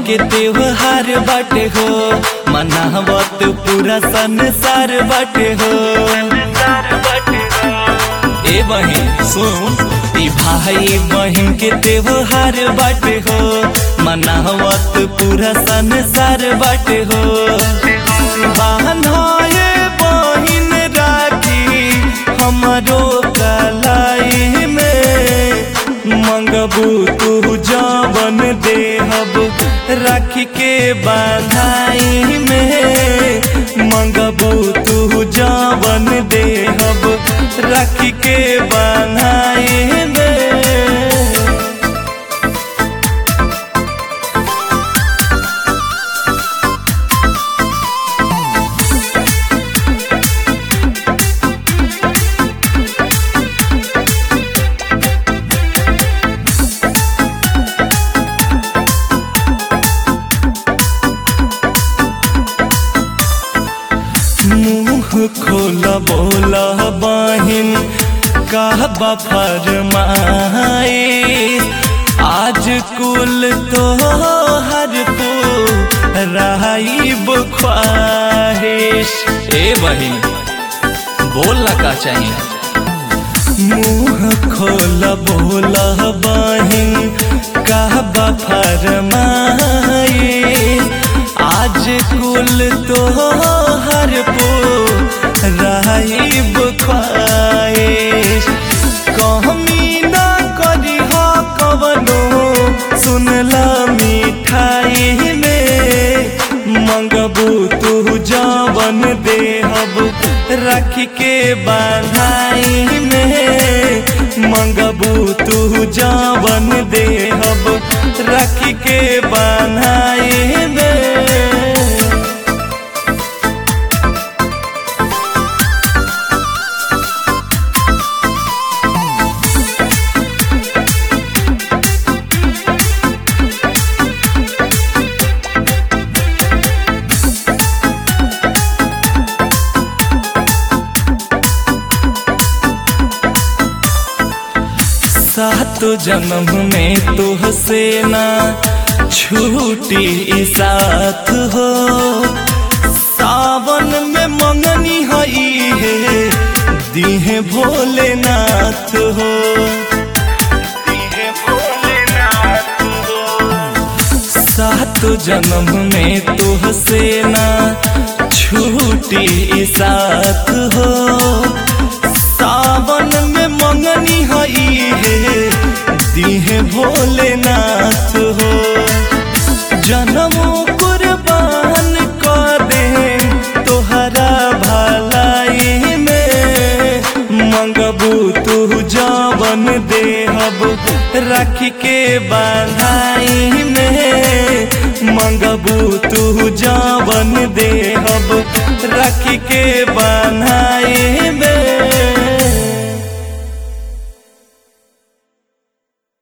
के त्योहार बाटे हो मनावत पूरा संसार बाटे हो ए बहिन सुन ई भाई बहिन के त्योहार बाटे हो मनावत पूरा संसार बाटे हो बान्हाए बहिन राखी हमरो कलाई में मंगबू तू जवन देहब राखी के बाधाई में मंगबू तू जवन देहब राखी के बाधाई में मुंह खोला बोला बहिन कहबा फरमाए आज कुल तो हर तो राइब ख्वाहिश ए बहिन बोलना का चाहिए मुंह खोला बोला बहिन कहबा फरमाए आज कुल तो हर पो राइब ख्वाहिश कहमी ना करी हो कवनो सुनला मिठाई में मंगबू तू जवन देहब राखी के बाधाई में मंगबू तू जवन देहब राखी के बाधाई में सात जन्म में तुहसे ना छूटी साथ हो सावन में मंगनी हई है दीहे भोलेनाथ हो सात जन्म में तुहसे ना छूटी साथ हो सावन में मंगनी हई है दीहे भोलेनाथ हो जन्मो कुर्बान कर दे तोहरा भलाई में मंगबू तू जवन देहब राखी के बाधाई में मंगबू तू जवन देहब राखी के बाधाई में